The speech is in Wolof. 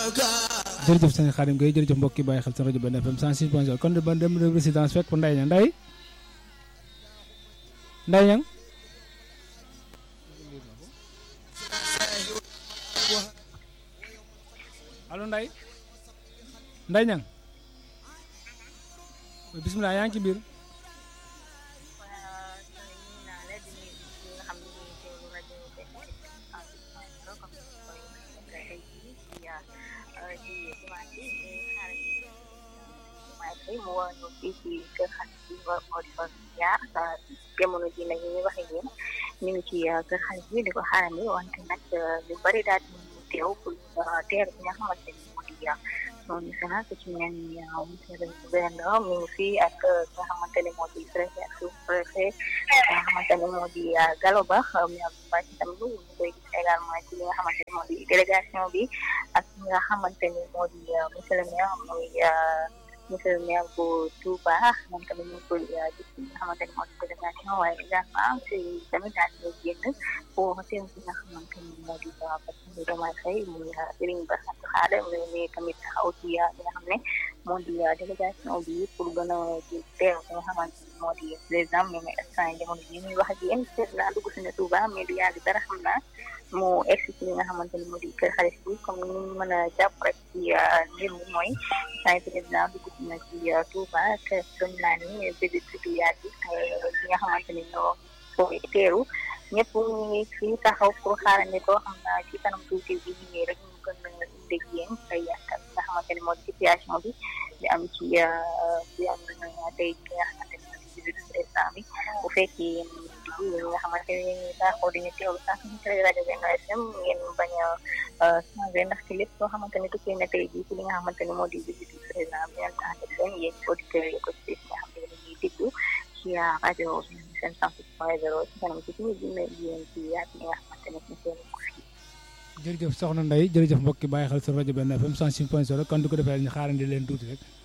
jërëjëf sëñ Xaadim Gueye jërëjëf mbokk yi bàyyi xel seen rajo Benn FM 106 point 0 kon de ba dem résidence fekk Ndeye Niang Ndeye Ndeye Niang allo Ndeye Ndeye Niang bisimilah yaa ngi ci biir mu woo ñu fii ci kër xarit bi moo di fa jaar jamono ji nag ñu waxee yéen ñu ngi ci kër xarit bi di ko xaarandi wante nag lu bari daal di teew pour teer bi nga xamante ni moo di son national ku ci mel ni monsieur le gouverneur mi ngi fii ak nga xamante ne moo di préfet ak sous préfet nga xamante ne moo di Gallo Ba mi ak bàcc tamit ñu koy gis également ci li nga xamante ne moo di délégation bi ak ñi nga xamante ni moo di monsieur le maire muy monsieur le maire bu Touba moom tamit ñu ngi koy gis nga xamante ni moo di délégation waaye également si tamit daal di génn pour teew si nga xamante ni moo di Bassirou Diomaye Faye muy Serigne Bassirou Khadre mais tamit taxaw ci li nga xam ne moo di délégation bi pour gën a teew si nga xamante ni moo di président mais mais instant yi jamono ji ñuy wax ak yéen seet naa dugg si ne Touba mais du yàgg dara xam naa mu egsi ci li nga xamante ni moo di kër xarit bi comme ni ñu mën a jàpp rek ci mbir mi mooy saa président dugg si na ci Touba te gëm naa ni bébé du yàgg li nga xamante ni ñoo koy teeru ñëpp ñu ngi fii taxaw pour xaarandi ko xam naa ci kanam tuuti bi ñu ngi rek ñu gën a dégg yéen ay yàkkal nga xamante ni moo di situation bi di am ci bi am tey bi nga xamante ni moo di bébé président bi bu fekkee ñi nga xamante ne ñu baaxoo di ñu teewlu sax ñu télé rajo Benno FM ngeen bañ a changé ndax ci lépp loo xamante ne tukkee na tey jii ci li nga xamante ne moo di visite président bi ngeen tax def leen yéen auditeurs yi ko ci nga xam ne ñuy déglu ci rajo seen cent six point zéro ci kanam ci suñu dina yéen ci yaat li nga xamante ne ñu seen ko fii jërëjëf soxna Ndeye jërëjëf mbokk yi bàyyi xel seen rajo Benn FM 106 point 0 kon du ko defee ñu xaarandi leen tuuti rek